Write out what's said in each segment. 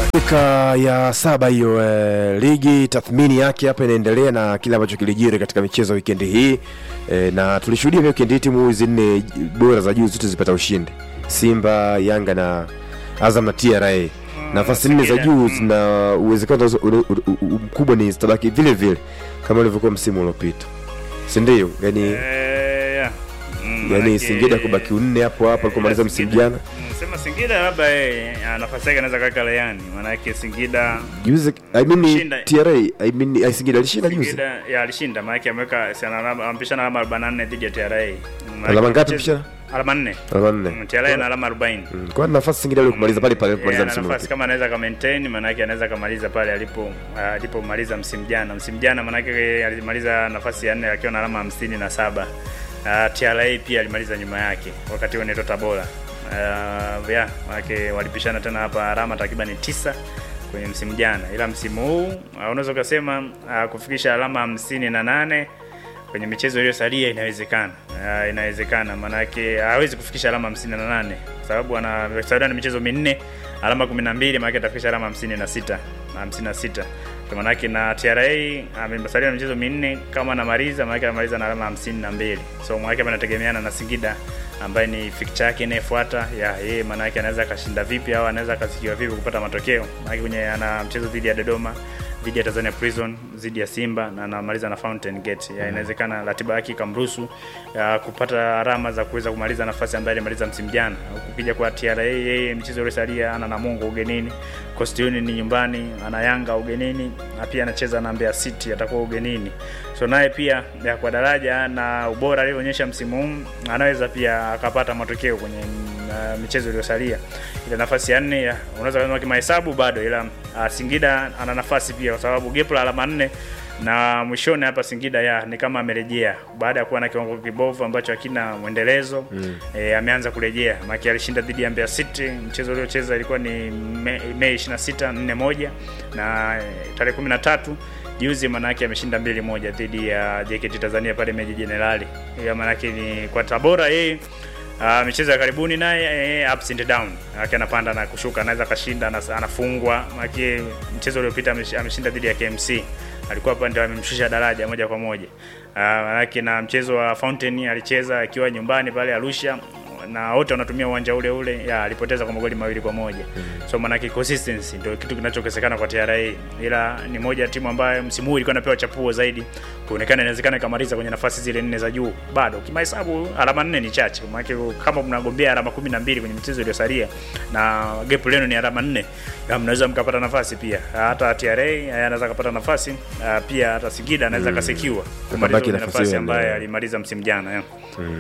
Dakika ya saba hiyo eh, ligi tathmini yake hapa inaendelea na kile ambacho kilijiri katika michezo wikendi hii eh, na tulishuhudia pia wikendi hii timu hizi nne bora za juu zote zipata ushindi, Simba, Yanga na Azam na TRA. Nafasi nne za juu zina uwezekano u- u- u- u- mkubwa ni zitabaki vile vile kama ilivyokuwa msimu uliopita, si ndio? Yani, Eh, yeah. Mm, yani manake- Singida kubaki unne hapo hapo alikomaliza Eh, msimu Singida- jana Mm, Sema Singida labda eh, ah, nafasi yake anaweza kaweka Rayani, maanake Singida juzi. I mean Shinda. TRA, I mean eh, Singida alishinda juzi. Singida ya alishinda, maanake ameweka si ana alama- ampishana alama 44 dhidi ya TRA. Maanake Alama ngapi mchezo- pishana? Alama 4. Alama nne. Mm, TRA na alama 40. Mm, Kwa nafasi Singida ile kumaliza pale pale Eh, kumaliza ana msimu nafasi uliopita. kama anaweza ka maintain maanake anaweza kamaliza pale alipo ah, alipomaliza msimu jana. Msimu jana maanake alimaliza nafasi ya nne akiwa na alama hamsini na saba. Uh, TRA pia alimaliza nyuma yake wakati huo inaitwa Tabora. Uh, yeah, maanake walipishana tena hapa alama takriban tisa kwenye msimu jana, ila msimu huu uh, unaweza ukasema uh, kufikisha alama hamsini na nane kwenye michezo iliyosalia inawezekana. Uh, inawezekana maanake hawezi kufikisha alama 58 kwa sababu anasalia na michezo minne, alama 12, maanake atafikisha alama 56 na 56 kwa maanake na TRA amesalia na michezo minne, kama anamaliza maanake anamaliza na alama 52. So maanake anategemeana na Singida ambaye ni fixture yake inayofuata ya yeye, maanake anaweza akashinda vipi au anaweza akasikiwa vipi kupata matokeo, maanake kwenye ana mchezo dhidi ya Dodoma dhidi ya Tanzania Prison dhidi ya Simba na anamaliza na Fountain Gate. Ya, inawezekana ratiba yake ikamruhusu ya, kupata alama za kuweza kumaliza nafasi ambayo alimaliza msimu jana. Ukija kwa TRA yeye mchezo uliosalia ana Namungo ugenini, Coastal Union ni nyumbani, ana Yanga ugenini na pia anacheza na Mbeya City atakuwa ugenini. So naye pia ya, kwa daraja na ubora alioonyesha msimu huu anaweza pia akapata matokeo kwenye uh, michezo iliyosalia. Ile nafasi ya nne ya- unaweza kusema kimahesabu bado, ila uh, Singida ana nafasi pia, kwa sababu gap la alama nne na mwishoni hapa Singida ya ni kama amerejea baada ya kuwa na kiwango kibovu ambacho hakina mwendelezo mm. E, ameanza kurejea maki alishinda dhidi ya Mbeya City, mchezo uliocheza ilikuwa ni Me- Mei 26 4 moja na eh, tarehe 13 juzi manake ameshinda mbili moja dhidi ya JKT Tanzania pale Meji Jenerali. Ya manake ni kwa Tabora yeye Uh, michezo ya karibuni naye eh, ups and down Maanake anapanda na kushuka, anaweza akashinda, anas- anafungwa. Maanake mchezo uliopita amesh- ameshinda dhidi ya KMC, alikuwa hapa ndio amemshusha daraja moja kwa moja. Uh, maanake na mchezo wa Fountain alicheza akiwa nyumbani pale Arusha na wote wanatumia uwanja ule ule, ya alipoteza kwa magoli mawili kwa moja. So maanake consistency ndio kitu kinachokosekana kwa TRA, ila ni moja ya timu ambayo msimu huu ilikuwa inapewa chapuo zaidi, kuonekana inawezekana ikamaliza kwenye nafasi zile nne za juu. Bado kimahesabu alama nne ni chache, maanake kama mnagombea alama kumi na mbili kwenye michezo iliyosalia na gap lenu ni alama nne, ya mnaweza mkapata nafasi pia. Hata TRA eh, anaweza kapata nafasi ah, pia hata Singida anaweza kasekiwa kumaliza Akabaki kwenye nafasi nafasi hiyo ambayo ndio. alimaliza msimu jana yeah.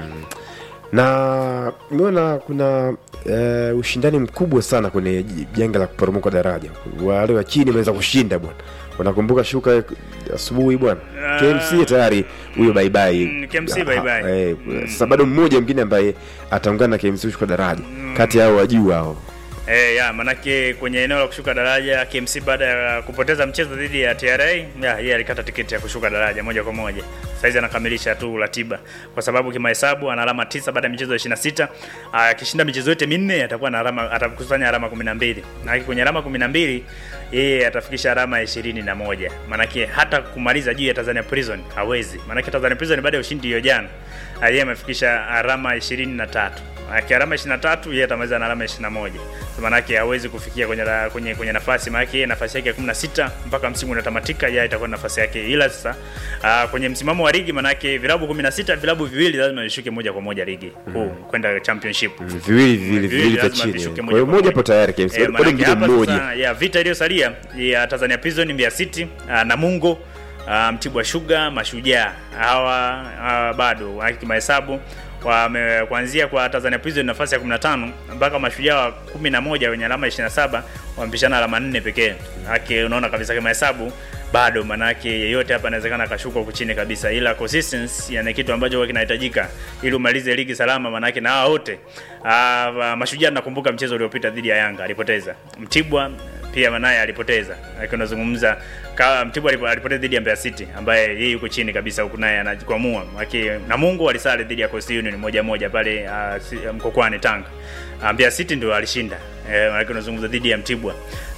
na nimeona kuna uh, ushindani mkubwa sana kwenye j- janga la kuporomoka daraja. Wale wa chini wameweza kushinda bwana, unakumbuka shuka asubuhi bwana, Ah. KMC tayari huyo bye bye. Mm, KMC bye bye. Eh, Sasa bado mmoja mwingine ambaye ataungana na KMC kushuka daraja kati yao wa juu hao. Eh, ya manake kwenye eneo la kushuka daraja KMC baada ya kupoteza mchezo dhidi ya TRA, ya yeye alikata tiketi ya kushuka daraja moja kwa moja. Saizi anakamilisha tu ratiba kwa sababu kimahesabu ana alama tisa baada ya michezo 26. Akishinda michezo yote minne atakuwa na alama atakusanya alama 12. Na kwenye alama 12 yeye atafikisha alama 21. Manake hata kumaliza juu ya Tanzania Prison hawezi. Manake Tanzania Prison baada ya ushindi hiyo jana, yeye amefikisha alama 23. Aki alama 23 yeye atamaliza na alama 21. So manake hawezi kufikia kwenye la, kwenye kwenye nafasi maana yake nafasi yake ya 16 mpaka msimu unatamatika yeye itakuwa nafasi yake. Ila sasa uh, kwenye msimamo wa ligi manake vilabu 16 vilabu viwili lazima vishuke moja kwa moja ligi kuu kwenda championship. Viwili viwili viwili vya lazima chini. vishuke Kwa hiyo kwa mmoja hapo tayari KMC. Eh, Bado manake mwingine hapa mmoja. sasa, ya vita iliyosalia ya Tanzania Prison, Mbeya City, uh, Namungo, uh, Mtibwa Sugar, Mashujaa hawa uh, bado wa- kimahesabu wame kuanzia kwa Tanzania Prison nafasi ya 15 mpaka Mashujaa wa 11 wenye alama 27 wamepishana alama 4 pekee. Haki unaona kabisa kimahesabu bado manake yeyote hapa anawezekana akashuka huku chini kabisa, ila consistency yani kitu ambacho huwa kinahitajika ili umalize ligi salama, manake na hao wote ah, Mashujaa nakumbuka mchezo uliopita dhidi ya Yanga alipoteza. Mtibwa pia manaye alipoteza. Lakini unazungumza kama Mtibwa alipo- alipoteza dhidi ya Mbeya City ambaye yeye yuko chini kabisa huku naye anajikwamua. Maki na Mungu alisale dhidi ya Coastal Union moja moja pale uh, si- Mkokwani Tanga. Uh, Mbeya City ndio alishinda. Eh, lakini unazungumza dhidi ya Mtibwa.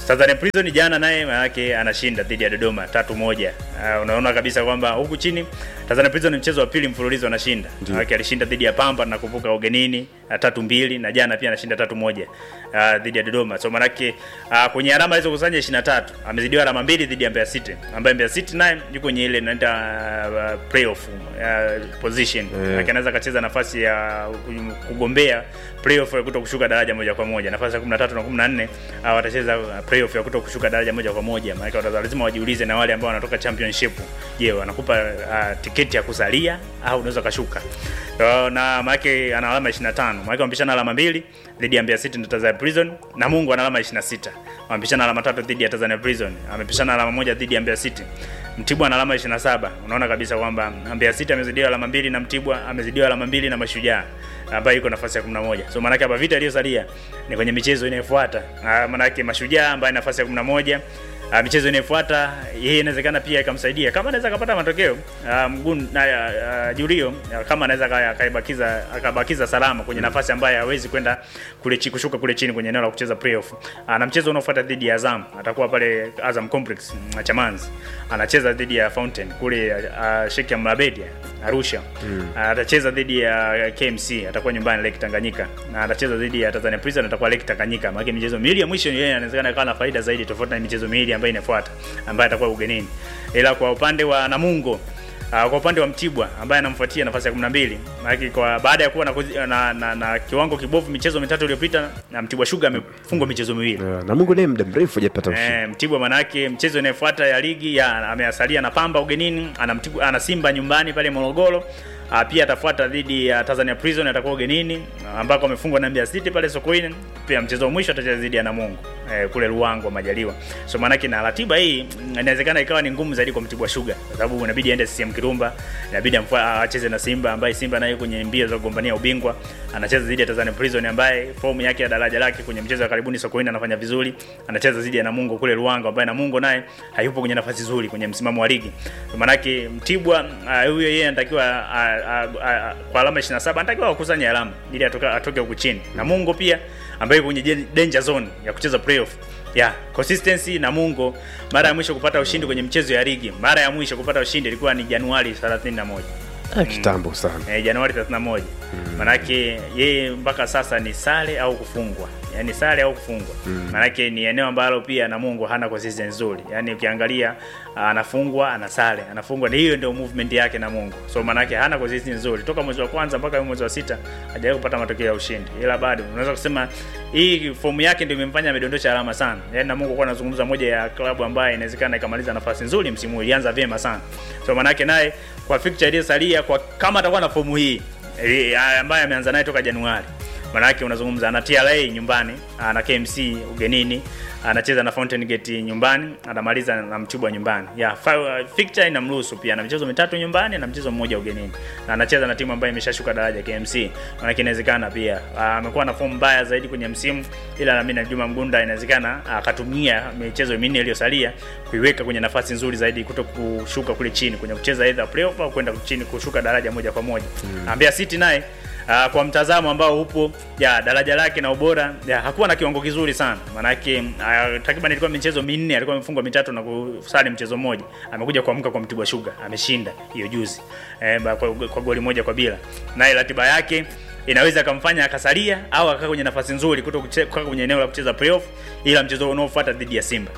Tanzania Prison jana naye manake anashinda dhidi ya Dodoma tatu moja. Uh, unaona kabisa kwamba huku chini Tanzania Prison ni mchezo wa pili mfululizo anashinda. Manake alishinda dhidi ya Pamba nakumbuka ugenini uh, tatu mbili na jana pia anashinda tatu moja uh, dhidi ya Dodoma. So manake uh, kwenye alama hizo kusanya 23 amezidiwa alama mbili dhidi ya Mbeya City ambaye Mbeya City naye yuko kwenye ile inaita uh, playoff uh, position. Yeah. Manake anaweza akacheza nafasi ya kugombea playoff ya kuto kushuka daraja moja kwa moja. Nafasi ya 13 na 14 uh, watacheza uh, playoff ya kuto kushuka daraja moja kwa moja. Maana wataza lazima wajiulize na wale ambao wanatoka championship, je, wanakupa uh, tiketi ya kusalia au unaweza kashuka. So, na maana ana alama 25. Maana wamepishana alama mbili dhidi ya Mbeya City na Tanzania Prison na Mungu ana alama 26. Wamepishana alama tatu dhidi ya Tanzania Prison. Amepishana alama moja dhidi ya Mbeya City. Mtibwa ana alama 27. Unaona kabisa kwamba Mbeya City amezidiwa alama mbili na Mtibwa amezidiwa alama mbili na Mashujaa ambayo iko nafasi ya 11. So maana hapa vita iliyosalia ni kwenye michezo inayofuata. Maana yake Mashujaa ambaye nafasi ya 11 Uh, michezo inayofuata yeye inawezekana pia ikamsaidia kama anaweza akapata matokeo uh, mgun na uh, Julio uh, kama anaweza akaibakiza akabakiza salama kwenye nafasi ambayo hawezi kwenda kule chini kushuka kule chini kwenye eneo la kucheza playoff. Uh, na mchezo unaofuata dhidi ya Azam atakuwa pale Azam Complex uh, Chamanzi. Anacheza dhidi ya Fountain kule uh, Sheikh Amrabedi Arusha. Mm. Uh, atacheza dhidi ya KMC atakuwa nyumbani Lake Tanganyika. Na atacheza dhidi ya Tanzania Prison atakuwa Lake Tanganyika. Maana michezo miwili ya mwisho yeye anawezekana ikawa na faida zaidi tofauti na michezo miwili ambayo inafuata ambaye atakuwa ugenini. Ila kwa upande wa Namungo uh, kwa upande wa Mtibwa ambaye anamfuatia nafasi ya 12 maana kwa baada ya kuwa na, na, na, na kiwango kibovu michezo mitatu iliyopita na Mtibwa Sugar amefungwa michezo miwili. Yeah, na Mungu naye muda mrefu hajapata ushindi. Eh, Mtibwa manake mchezo inayofuata ya ligi ya ameasalia na Pamba ugenini, ana Mtibwa ana Simba nyumbani pale Morogoro. Uh, pia atafuata dhidi ya Tanzania Prison atakuwa ugenini ambako amefungwa na Mbeya City pale Sokoine. Pia mchezo wa mwisho atacheza dhidi ya Namungo eh, kule Ruangwa Majaliwa. So maanake na ratiba hii inawezekana ikawa ni ngumu zaidi kwa Mtibwa Sugar kwa sababu inabidi aende CCM Kirumba, inabidi acheze na Simba ambaye Simba naye kwenye mbio za kugombania ubingwa anacheza dhidi ya Tanzania Prison ambaye fomu yake ya daraja lake kwenye mchezo wa karibuni Sokoine anafanya vizuri, anacheza dhidi ya Namungo kule Ruangwa ambaye Namungo naye hayupo kwenye nafasi nzuri kwenye msimamo wa ligi. Maanake Mtibwa huyo uh, yeye anatakiwa uh, Uh, uh, uh, kwa alama 27 anatakiwa akusanye alama ili atoke atoke huku chini. Namungo pia ambaye kwenye danger zone ya kucheza playoff. Yeah, consistency Namungo mara ya mwisho kupata ushindi kwenye mchezo ya ligi, mara ya mwisho kupata ushindi ilikuwa ni Januari 31. Ah, kitambo sana. Eh, Januari 31. Mm. Manake yeye mpaka sasa ni sare au kufungwa. Yaani sare au kufungwa. Mm. Manake ni eneo ambalo pia Namungo hana consistency nzuri. Yaani ukiangalia anafungwa, ana sare, anafungwa. Ni hiyo ndio movement yake Namungo. So manake hana consistency nzuri. Toka mwezi wa kwanza mpaka mwezi wa sita hajawahi kupata matokeo ya ushindi. Ila bado unaweza kusema hii fomu yake ndio imemfanya amedondosha alama sana. Yaani Namungo kwa anazungumza moja ya klabu ambayo inawezekana ikamaliza nafasi nzuri msimu huu. Ilianza vyema sana. So manake naye kwa fixture iliyosalia kwa kama atakuwa na fomu hii ambaye ameanza naye toka Januari. Manake unazungumza ana TRA nyumbani, ana KMC ugenini, anacheza na Fountain Gate nyumbani, anamaliza na Mtibwa nyumbani. Ya yeah, fixture inamruhusu pia na michezo mitatu nyumbani na mchezo mmoja ugenini. Na anacheza na timu ambayo imeshashuka daraja KMC. Manake inawezekana pia amekuwa na fomu mbaya zaidi kwenye msimu, ila na mimi na Juma Mgunda inawezekana akatumia michezo minne iliyosalia kuiweka kwenye nafasi nzuri zaidi kuto kushuka kule chini kwenye kucheza either playoff au kwenda chini kushuka daraja moja kwa moja. Mm. Mbeya City naye Uh, kwa mtazamo ambao upo ya daraja lake na ubora ya, hakuwa na kiwango kizuri sana maanake uh, takriban ilikuwa michezo minne alikuwa amefungwa mitatu na kusali mchezo mmoja amekuja kuamka kwa Mtibwa Sugar ameshinda hiyo juzi eh, kwa, kwa goli moja kwa bila naye ratiba yake inaweza akamfanya akasalia au akakaa kwenye nafasi nzuri kuto kukaa kwenye eneo la kucheza playoff ila mchezo unaofuata dhidi ya Simba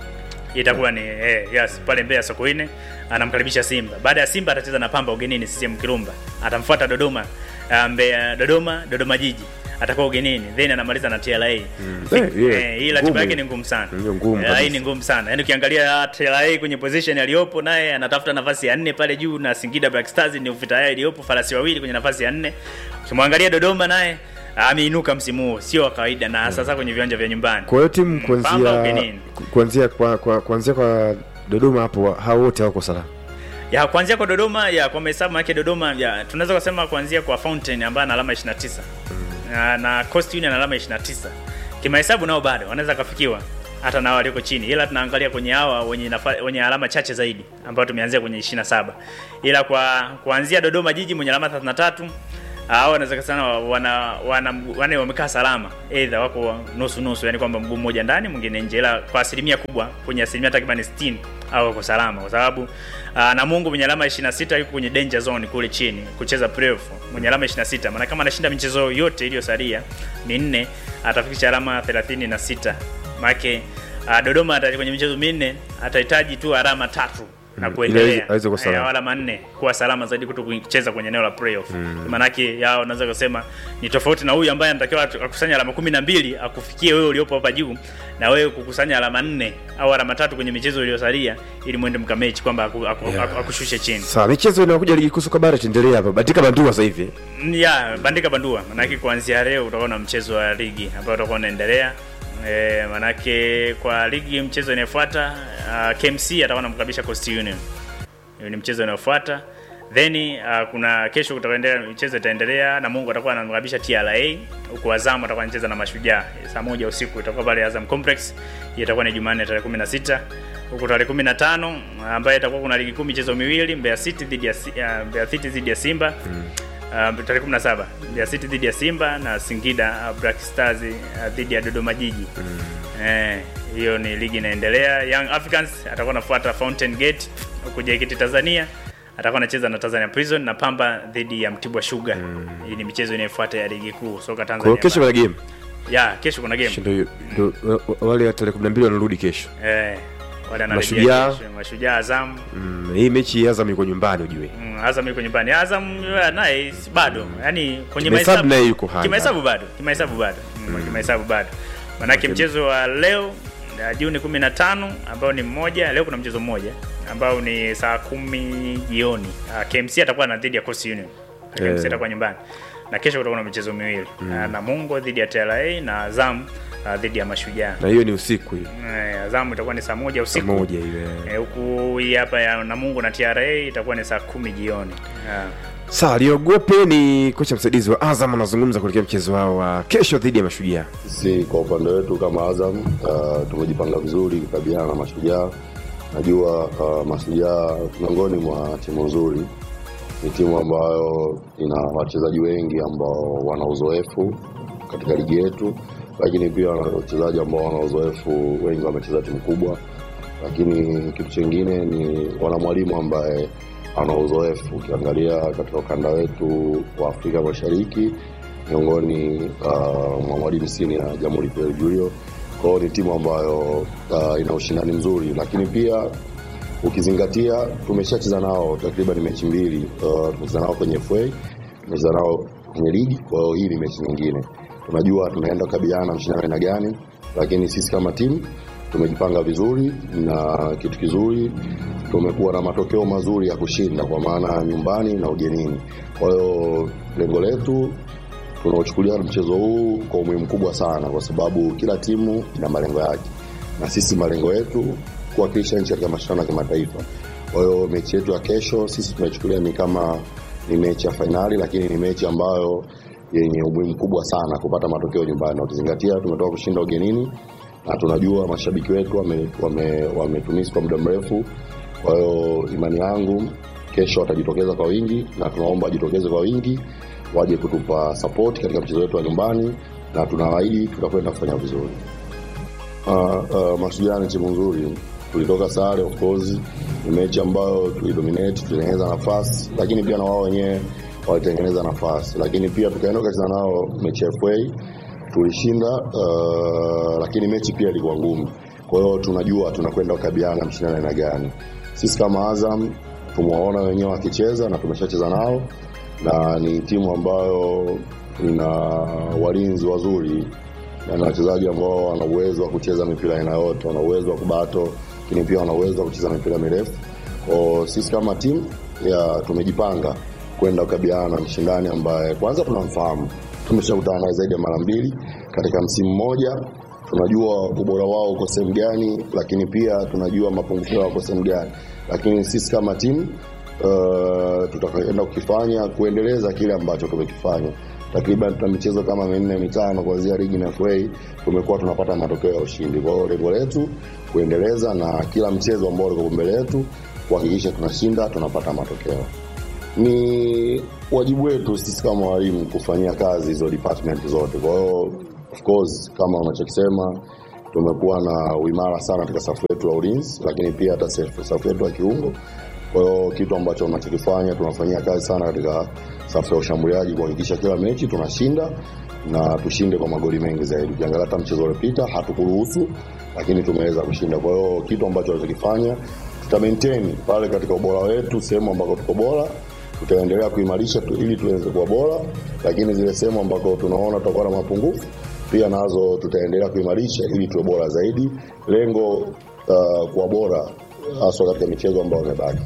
itakuwa ni eh, yes, pale Mbeya Sokoine anamkaribisha Simba. Baada ya Simba atacheza na Pamba ugenini CCM Kirumba. Atamfuata Dodoma Mbeya Dodoma Dodoma Jiji atakuwa ugenini then anamaliza na TRA. Mm. Eh, yeah. Eh, hii ratiba yake ni ngumu sana. Ndio ngumu Eh, hii kabisa. ni ngumu sana. Yaani ukiangalia TRA kwenye position aliyopo naye anatafuta nafasi ya nne pale juu na Singida Black Stars ni ufita yake iliyopo farasi wawili kwenye nafasi ya nne. Ukimwangalia Dodoma naye ameinuka msimu huu sio wa kawaida na sasa kwenye viwanja vya nyumbani. Kwa hiyo timu Pamba kuanzia ugenini. ku- kuanzia kwa, kwa, kuanzia kwa Dodoma hapo hao wote wako salama. ya kuanzia kwa Dodoma ya kwa mahesabu yake Dodoma ya tunaweza kusema kuanzia kwa Fountain ambaye ana alama 29 na, na Coast Union ana alama 29 kimahesabu nao bado wanaweza kafikiwa hata nao walioko chini, ila tunaangalia kwenye hawa wenye nafa, wenye alama chache zaidi ambao tumeanzia kwenye 27, ila kwa kuanzia Dodoma Jiji mwenye alama 33 au wanaweza sana wana wana, wana wamekaa salama either wako nusu nusu, yani kwamba mguu mmoja ndani mwingine nje, ila kwa asilimia kubwa kwenye asilimia takriban 60 au wako salama, kwa sababu uh, Namungo mwenye alama 26 yuko kwenye danger zone kule chini kucheza playoff, mwenye alama 26, maana kama anashinda michezo yote iliyosalia minne atafikisha alama 36 maana uh, Dodoma ata kwenye michezo minne atahitaji tu alama tatu na Mm, kuendelea ili aweze kuwa salama. Eh, alama nne kuwa salama zaidi kuto kucheza kwenye eneo la playoff mm. Maanake yao unaweza kusema ni tofauti na huyu ambaye anatakiwa atu- akusanya alama kumi na mbili akufikie wewe uliopo hapa juu, na wewe kukusanya alama nne au alama tatu kwenye michezo iliyosalia, ili mwende mkamechi kwamba aku, aku, Yeah. aku, akushushe chini. Sawa, michezo inayokuja ligi kuu soka bara tuendelee hapa. Batika Bandua sasa hivi. Mm, ya bandika bandua, maanake kuanzia leo utakuwa na mchezo wa ligi ambao utakuwa unaendelea. E, manake kwa ligi mchezo inayofuata uh, KMC atakuwa anamkabisha Coast Union. Hiyo ni mchezo unaofuata. Then uh, kuna kesho kutaendelea michezo itaendelea na Mungu atakuwa anamkabisha TRA huku Azam atakuwa anacheza na Mashujaa saa moja usiku itakuwa pale Azam Complex. Hiyo itakuwa ni Jumanne tarehe 16 huku tarehe 15 ambaye itakuwa kuna ligi kuu michezo miwili Mbeya City dhidi ya Si- uh, Mbeya City dhidi ya Simba Uh, tarehe 17 Mbeya City dhidi ya Simba na Singida uh, Black Stars uh, dhidi ya Dodoma Jiji. Eh, hiyo ni ligi inaendelea. Young Africans atakuwa anafuata Fountain Gate huku JKT Tanzania atakuwa anacheza na Tanzania Prison na Pamba dhidi ya Mtibwa Sugar. Hii ni michezo inayofuata ya ligi kuu soka Kwa Tanzania. hiyo kesho kuna game. ya kesho kuna game. Kesho ndio ndio wale wa tarehe 12 wanarudi kesho. Eh, wale wanarejea Mashujaa. kesho. Mashujaa Azam Mm, hii mechi ya Azam iko nyumbani ujue. Mm, Azam yuko nyumbani. Azam uh, naye si- bado. Yaani kwenye Kimahesabu mahesabu naye yuko hai Kimahesabu bado. Kimahesabu bado. Mm, Kimahesabu bado. Manake Okay. mchezo wa leo uh, Juni 15 ambao ni mmoja, leo kuna mchezo mmoja ambao ni saa kumi jioni. Uh, KMC atakuwa na dhidi ya Coast Union. KMC Eh. atakuwa nyumbani. Na kesho kutakuwa na michezo miwili. Uh, Namungo dhidi ya TRA na Azam uh, dhidi ya Mashujaa. Na hiyo ni usiku hiyo. Eh, Azam itakuwa ni saa moja Saa usiku. moja ile. Eh, huku hii hapa ya Namungo na TRA itakuwa ni saa kumi jioni. Yeah. Sawa, Liogope ni kocha msaidizi wa Azam anazungumza kuelekea mchezo wao wa kesho dhidi ya Mashujaa. Sisi kwa upande wetu kama Azam uh, tumejipanga vizuri kukabiliana na Mashujaa. Najua uh, Mashujaa miongoni mwa timu nzuri, ni timu ambayo ina wachezaji wengi ambao wana uzoefu katika ligi yetu, lakini pia wana wachezaji ambao wana uzoefu, wengi wamecheza timu kubwa, lakini kitu chingine ni wana mwalimu ambaye ana uzoefu. Ukiangalia katika ukanda wetu wa Afrika Mashariki miongoni uh, mwa mwalimu sini ya Jamhuri Pierre Julio. Kwa hiyo ni timu ambayo uh, ina ushindani mzuri, lakini pia ukizingatia tumeshacheza nao takriban mechi mbili. Uh, tumecheza nao kwenye FA, tumecheza nao kwenye ligi. Kwa hiyo hii ni mechi nyingine, tunajua tunaenda kukabiliana na mshindano aina gani, lakini sisi kama timu tumejipanga vizuri, na kitu kizuri tumekuwa na matokeo mazuri ya kushinda kwa maana nyumbani na ugenini. Kwa hiyo lengo letu tunaochukulia mchezo huu kwa umuhimu mkubwa sana, kwa sababu kila timu ina malengo yake, na sisi malengo yetu kuwakilisha nchi katika mashindano ya kimataifa. Kwa hiyo mechi yetu ya kesho sisi tunaichukulia ni kama ni mechi ya fainali, lakini ni mechi ambayo yenye umuhimu mkubwa sana kupata matokeo nyumbani, na ukizingatia tumetoka kushinda ugenini na tunajua mashabiki wetu wametumisi wame, wame kwa muda mrefu. Kwa hiyo imani yangu kesho watajitokeza kwa wingi, na tunaomba wajitokeze kwa wingi waje kutupa support katika mchezo wetu wa nyumbani, na tunawaahidi tutakwenda kufanya vizuri. Uh, uh, Mashujaa ni timu nzuri, tulitoka sare, of course ni mechi ambayo tulidominate, tulitengeneza nafasi, lakini pia na wao wenyewe walitengeneza nafasi, lakini pia tukaenda tukacheza nao mechi ya FA tulishinda, uh, lakini mechi pia ilikuwa ngumu. Kwa hiyo tunajua tunakwenda kukabiliana na mshindano aina gani. Sisi kama Azam tumewaona wenyewe wakicheza na tumeshacheza nao, na ni timu ambayo ina walinzi wazuri na wachezaji ambao wana uwezo wa kucheza mipira aina yote, wana uwezo wa kubato, lakini pia wana uwezo wa kucheza mipira mirefu. Kwa sisi kama timu ya tumejipanga kwenda kukabiliana na mshindani ambaye kwanza tunamfahamu, tumeshakutana naye zaidi ya mara mbili katika msimu mmoja. Tunajua ubora wao uko sehemu gani, lakini pia tunajua mapungufu yao uko sehemu gani, lakini sisi kama timu uh, tutakwenda kukifanya kuendeleza kile ambacho tumekifanya takriban tuna michezo kama minne mitano kuanzia ligi na FA tumekuwa tunapata matokeo ya ushindi. Kwa hiyo lengo letu kuendeleza na kila mchezo ambao uko mbele yetu kuhakikisha tunashinda, tunapata matokeo. ni wajibu wetu sisi kama walimu kufanyia kazi hizo department zote. Kwa hiyo of course, kama unachokisema, tumekuwa na uimara sana katika safu yetu ya ulinzi, lakini pia hata safu safu yetu ya kiungo. Kwa hiyo kitu ambacho unachokifanya, tunafanyia kazi sana katika safu ya ushambuliaji kuhakikisha kila mechi tunashinda na tushinde kwa magoli mengi zaidi. Ukiangalia hata mchezo uliopita hatukuruhusu, lakini tumeweza kushinda. Kwa hiyo kitu ambacho tunachokifanya tuta maintain pale katika ubora wetu, sehemu ambako tuko bora tutaendelea kuimarisha tu, ili tuweze kuwa bora, lakini zile sehemu ambako tunaona tutakuwa na mapungufu pia nazo tutaendelea kuimarisha ili tuwe bora zaidi. Lengo uh, kuwa bora haswa katika michezo ambayo imebaki.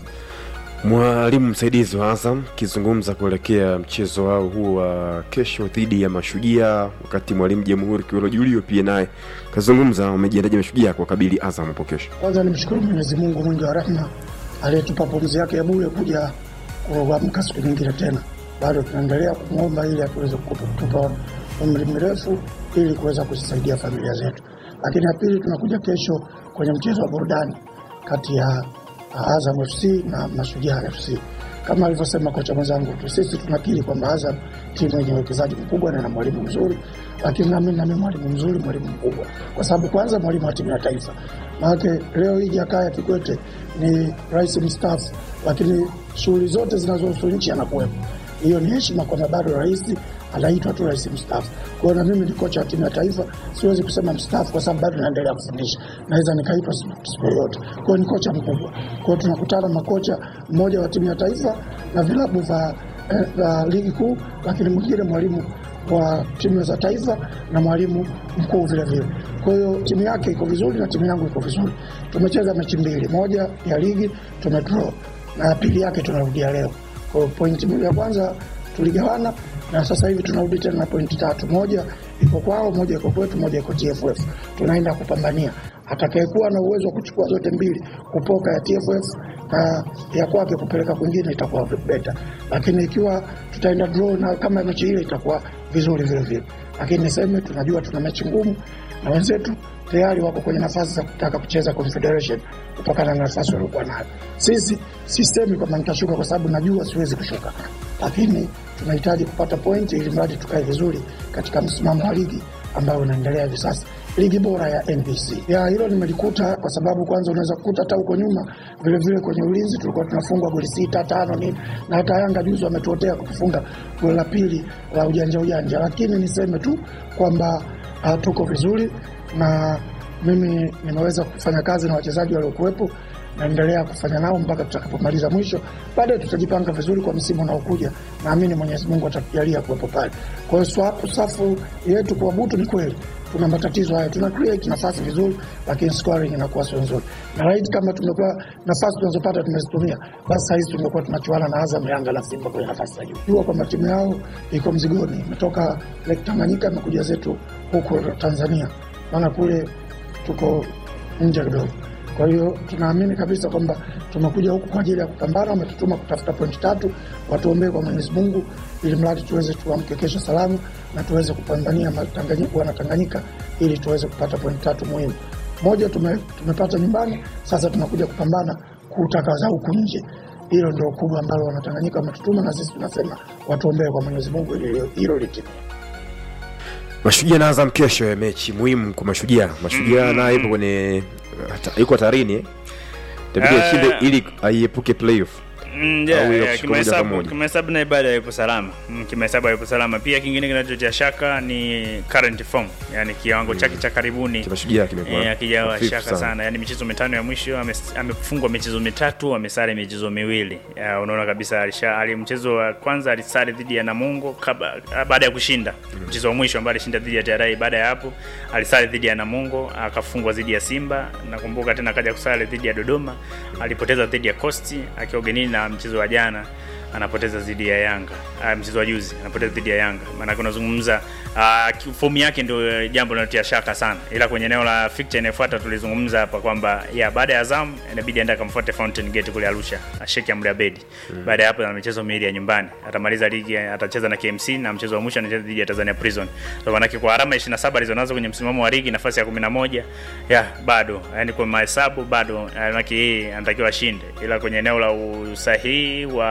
Mwalimu msaidizi wa Azam akizungumza kuelekea mchezo wao huu wa kesho dhidi ya Mashujaa, wakati mwalimu Jamhuri Kiwelo Julio pia naye kazungumza wamejiandaje Mashujaa kwa kabili Azam hapo kesho. Kwanza nimshukuru Mwenyezi Mungu mwingi wa rehema aliyetupa pumzi yake ya bure kuja kuamka siku nyingine tena. Bado tunaendelea kumwomba ili atuweze kutupa umri mrefu ili kuweza kuzisaidia familia zetu. Lakini ya pili, tunakuja kesho kwenye mchezo wa burudani kati ya Azam FC na Mashujaa FC. Kama alivyosema kocha mwenzangu tu, sisi tunakiri kwamba Azam timu yenye uwekezaji mkubwa na na mwalimu mzuri, lakini nami nami mwalimu mzuri, mwalimu mkubwa, kwa sababu kwanza mwalimu wa timu ya taifa. Maanake leo hii Jakaya Kikwete ni rais mstaafu, lakini shughuli zote zinazohusu nchi anakuwepo. Hiyo ni heshima kwamba bado rais anaitwa tu rais mstaafu. Kwa hiyo na mimi ni kocha wa timu ya taifa, siwezi kusema mstaafu kwa sababu bado naendelea kufundisha, naweza nikaitwa siku yoyote. Kwa hiyo ni kocha mkubwa. Kwa hiyo tunakutana makocha, mmoja wa timu ya taifa na vilabu vya eh, ligi kuu, lakini mwingine mwalimu wa timu za taifa na mwalimu mkuu vile vile. Kwa hiyo timu yake iko vizuri na timu yangu iko vizuri. Tumecheza mechi mbili, moja ya ligi tumedraw na ya pili yake tunarudia leo. Kwa hiyo pointi mbili ya kwanza tuligawana na sasa hivi tunarudi tena na pointi tatu, moja iko kwao, moja iko kwetu, moja iko TFF. Tunaenda kupambania atakayekuwa na uwezo wa kuchukua zote mbili, kupoka ya TFF na ya kwake kupeleka kwingine, itakuwa beta, lakini ikiwa tutaenda draw na kama mechi ile itakuwa vizuri vile vile. Lakini niseme tunajua tuna mechi ngumu na wenzetu tayari wako kwenye nafasi za kutaka kucheza Confederation kutokana na nafasi waliokuwa nayo. Sisi sisemi kwamba nitashuka kwa sababu najua siwezi kushuka, lakini tunahitaji kupata pointi ili mradi tukae vizuri katika msimamo wa ligi ambayo unaendelea hivi sasa, ligi bora ya NBC. Ya hilo nimelikuta kwa sababu kwanza unaweza kukuta hata huko nyuma vile vile kwenye ulinzi tulikuwa tunafungwa goli sita tano nini, na hata Yanga juzi wametuotea kutufunga goli la pili la ujanja ujanja, lakini niseme tu kwamba uh, tuko vizuri na mimi nimeweza kufanya kazi na wachezaji waliokuwepo, naendelea kufanya nao mpaka tutakapomaliza mwisho. Baadaye tutajipanga vizuri kwa msimu unaokuja, naamini Mwenyezi Mungu atatujalia kuwepo pale. Kwa hiyo swapu safu yetu kwa butu, ni kweli tuna matatizo hayo, tuna create nafasi vizuri, lakini scoring inakuwa sio nzuri, na right kama tumekuwa nafasi tunazopata tumezitumia, basi sahizi tumekuwa tunachuana na Azam, Yanga na Simba kwenye nafasi za juu. Jua kwamba timu yao iko mzigoni, imetoka Lake Tanganyika imekuja zetu huko Tanzania, maana kule tuko nje kidogo. Kwa hiyo tunaamini kabisa kwamba tumekuja huku kwa ajili ya kupambana, wametutuma kutafuta pointi tatu, watuombee kwa Mwenyezi Mungu ili mradi tuweze tuamke kesho salama na tuweze kupambania wana Tanganyika ili tuweze kupata pointi tatu muhimu. Moja tume, tumepata nyumbani, sasa tunakuja kupambana kutaka za huku nje. Hilo ndio kubwa ambalo wanatanganyika wametutuma, na sisi tunasema watuombee kwa Mwenyezi Mungu ili hilo litimie. Mashujaa na Azam kesho ya mechi muhimu kwa Mashujaa. Mashujaa mm, naye ipo kwenye yuko hatarini eh, itabidi Eh. ashinde ili aiepuke playoff. Mm, Au yeah, ile yeah, kushika moja kwa kimahesabu moja. kimahesabu na ibada yupo salama mm, kimahesabu yupo salama pia kingine kinachotia shaka ni current form yani kiwango chake cha karibuni Cha Mashujaa kimekuwa Eh, akijawa hafifu shaka sana, yani michezo mitano ya mwisho ame- amefungwa michezo mitatu amesare michezo miwili Ya, unaona kabisa alisha ali mchezo wa kwanza alisare dhidi ya Namungo kaba, baada ya kushinda mchezo wa mwisho ambao alishinda dhidi ya TRA baada ya hapo alisare dhidi ya Namungo akafungwa dhidi ya Simba nakumbuka tena akaja kusare dhidi ya Dodoma alipoteza dhidi ya Coast akiwa ugenini na mchezo wa jana anapoteza dhidi ya Yanga. Uh, mchezo wa juzi anapoteza dhidi ya Yanga. Maana unazungumza uh, fomu yake ndio jambo linalotia shaka sana. Ila kwenye eneo la fixture inayofuata tulizungumza hapa kwamba ya baada ya Azam inabidi aende akamfuate Fountain Gate kule Arusha, asheke Amri Abedi. Baada ya hapo ana michezo miwili ya nyumbani. Atamaliza ligi atacheza na KMC na mchezo wa mwisho anacheza dhidi ya Tanzania Prison. So maana kwa alama 27 alizonazo kwenye msimamo wa ligi nafasi ya 11 ya bado yani kwa mahesabu bado maana yeye anatakiwa ashinde. Ila kwenye eneo la usahihi wa ku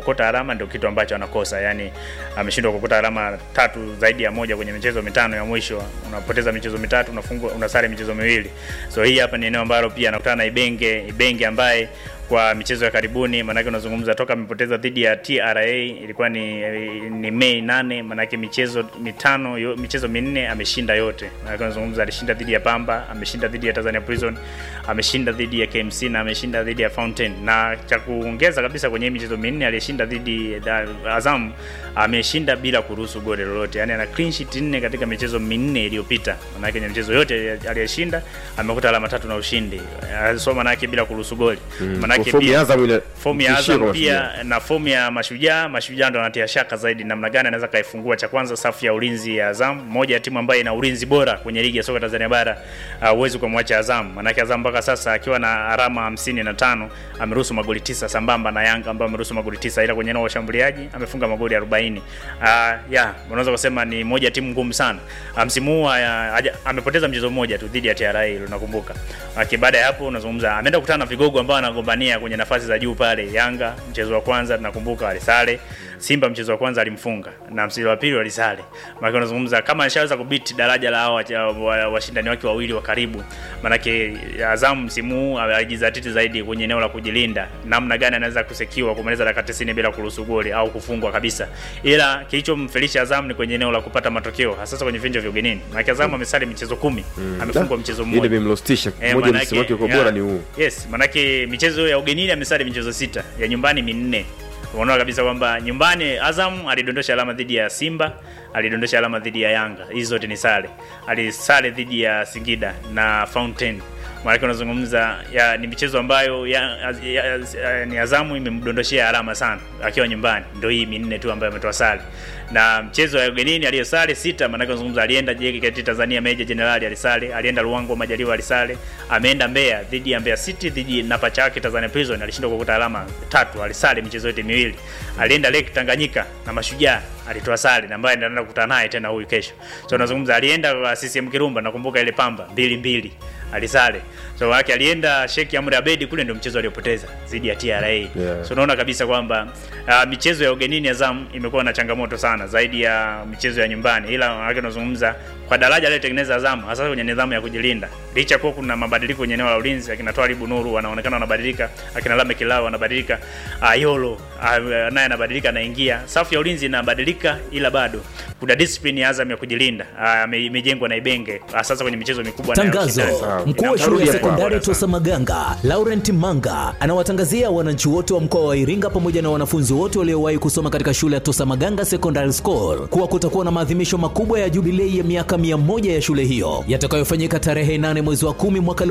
kuokota alama ndio kitu ambacho anakosa. Yani ameshindwa kuokota alama tatu zaidi ya moja kwenye michezo mitano ya mwisho. Unapoteza michezo mitatu, unafungwa unasare michezo miwili. So hii hapa ni eneo ambalo pia anakutana na Ibenge, Ibenge ambaye kwa michezo ya karibuni, maanake unazungumza toka amepoteza dhidi ya TRA ilikuwa ni, ni Mei nane, maanake michezo mitano yo, michezo minne ameshinda yote. Maanake unazungumza alishinda dhidi ya Pamba, ameshinda dhidi ya Tanzania Prison, ameshinda dhidi ya KMC na ameshinda dhidi ya Fountain. Na cha kuongeza kabisa kwenye hii michezo minne aliyeshinda dhidi ya Azam ameshinda bila kuruhusu goli lolote, yani ana clean sheet nne katika michezo minne iliyopita. Maanake kwenye michezo yote aliyeshinda amekuta alama tatu na ushindi, so maanake bila kuruhusu goli Mm, maanake kwa fomu ya pia- Azam ile fomu ya tishio Azam kwa pia Mashujaa. na fomu ya Mashujaa, Mashujaa ndo anatia shaka zaidi namna gani anaweza kaifungua. Cha kwanza safu ya ulinzi ya Azam, moja ya timu ambayo ina ulinzi bora kwenye ligi ya soka Tanzania bara, huwezi uh, kumwacha Azam. Maanake Azam mpaka sasa akiwa na alama hamsini na tano ameruhusu magoli tisa sambamba na Yanga ambayo ameruhusu magoli tisa, ila kwenye eneo la ushambuliaji amefunga magoli 40. Uh, ya unaweza kusema ni moja ya timu ngumu sana. Uh, msimu huu uh, haja- amepoteza mchezo mmoja tu dhidi ya TRA ile unakumbuka. Uh, baada ya hapo unazungumza ameenda kukutana na vigogo ambao anagombania kwenye nafasi za juu pale. Yanga mchezo wa kwanza tunakumbuka alisale, Simba mchezo wa kwanza alimfunga na mchezo wa pili walisale. Maana unazungumza kama anashaweza kubiti daraja la hao wacha- wa- washindani wake wawili wa karibu. Maanake Azam msimu huu alijizatiti zaidi kwenye eneo la kujilinda, namna gani anaweza kusekiwa kumaliza dakika 90 bila kuruhusu goli au kufungwa kabisa. Ila kilichomfelisha Azam ni kwenye eneo la kupata matokeo, hasa kwenye viwanja vya ugenini. Maana Azam amesali michezo kumi, amefungwa mchezo ile mmoja. imemlostisha Eh, moja manake- msimu wake kwa yeah. bora ni huu Yes, manake michezo ya ugenini amesali michezo sita, ya nyumbani minne. Unaona kabisa kwamba nyumbani Azam alidondosha alama dhidi ya Simba, alidondosha alama dhidi ya Yanga. Hizi zote ni sare. Alisale dhidi ya Singida na Fountain. Maanake unazungumza ya, ni michezo ambayo ya, ya, ya, ni Azamu imemdondoshea alama sana akiwa nyumbani, ndio hii minne tu ambayo ametoa sare na mchezo wa ugenini aliyosale sita, maanake unazungumza alienda JKT Tanzania Meja Jenerali alisale, alienda Luango Majaliwa alisale, ameenda Mbeya dhidi ya Mbeya City dhidi na pacha yake Tanzania Prison alishindwa kukuta alama tatu, alisale michezo yote miwili. Alienda Lake Tanganyika na Mashujaa alitoa sare na ambaye anaenda kukutana naye tena huyu kesho. So unazungumza alienda kwa CCM Kirumba, nakumbuka ile Pamba mbili mbili alisale. So wake alienda Sheikh Amri Abedi kule ndio mchezo aliopoteza dhidi ya TRA. Yeah. So unaona kabisa kwamba uh, michezo ya ugenini Azam imekuwa na changamoto sana zaidi ya michezo ya nyumbani, ila wake unazungumza kwa daraja aliyotengeneza Azam hasa kwenye nidhamu ya kujilinda, licha kuwa kuna mabadiliko kwenye eneo la ulinzi, akina Twalibu Nuru wanaonekana wanabadilika, akina Lame Kilao wanabadilika, Ayolo uh, naye anabadilika, anaingia, safu ya ulinzi inabadilika, ila bado kuna discipline ya Azam ya kujilinda uh, imejengwa na Ibenge uh, sasa kwenye michezo mikubwa na ya Tangazo: ushindani. mkuu wa shule Inamtarudia ya kwa sekondari bora Tosa Maganga Laurent Manga anawatangazia wananchi wote wa mkoa wa Iringa pamoja na wanafunzi wote waliowahi kusoma katika shule ya Tosa Maganga Secondary School kuwa kutakuwa na maadhimisho makubwa ya jubilei ya miaka 100 ya shule hiyo yatakayofanyika tarehe 8 mwezi wa 10 mwaka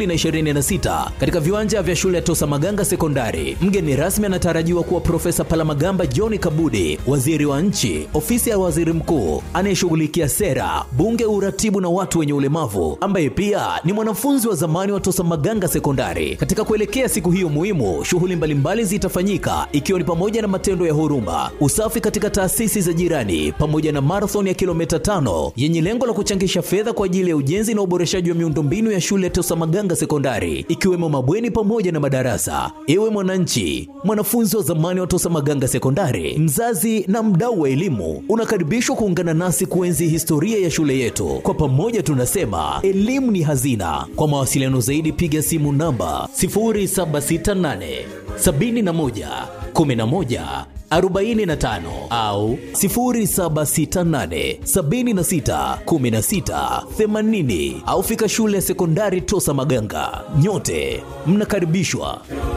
2026 katika viwanja vya shule ya Tosa Maganga Sekondari. Mgeni rasmi anatarajiwa kuwa Profesa Palamagamba John Kabudi, waziri wa nchi, ofisi ya waziri mkuu anayeshughulikia sera, bunge, uratibu na watu wenye ulemavu, ambaye pia ni mwanafunzi wa zamani wa Tosa Maganga Sekondari. Katika kuelekea siku hiyo muhimu, shughuli mbalimbali zitafanyika ikiwa ni pamoja na matendo ya huruma, usafi katika taasisi za jirani, pamoja na marathon ya kilomita tano yenye lengo la kuchangisha fedha kwa ajili ya ujenzi na uboreshaji wa miundombinu ya shule ya Tosa Maganga Sekondari, ikiwemo mabweni pamoja na madarasa. Ewe mwananchi, mwanafunzi wa zamani wa Tosa Maganga Sekondari, mzazi na mdau wa elimu, unakaribishwa kuungana nasi kuenzi historia ya shule yetu. Kwa pamoja tunasema elimu ni hazina. Kwa mawasiliano zaidi, piga simu namba 0768 71 11 45 au 0768 76 16 80 au fika shule ya sekondari Tosa Maganga. Nyote mnakaribishwa.